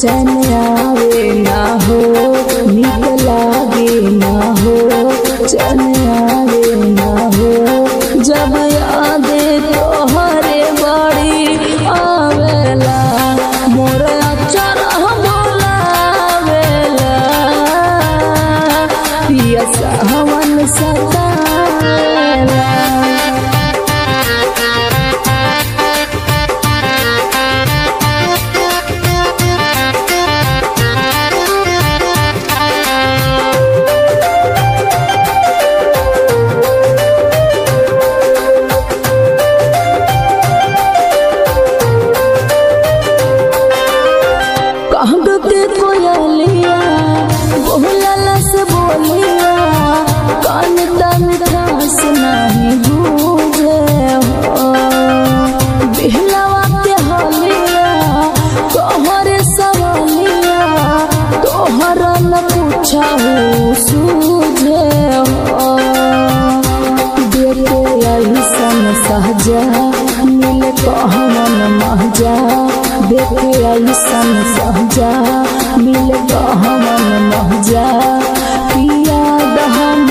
चैन आवे ना हो निक लागे ना हो चैन आवे ना हो जब याद तोहरे बड़ी आवेला मोर अचर बोलावेला पिया सावन सतावेला कहब के कोयलिया बोलला से बोलिया कान तन खास नहीं बूझे हो बिहलवा के हलिया तोहरे सवालिया तोहर न पूछा हो सूझे हो देखे ऐसन सहजा मिल कहमन महजा देखे ऐसन सहजा मिल कहमन महजा पिया दहम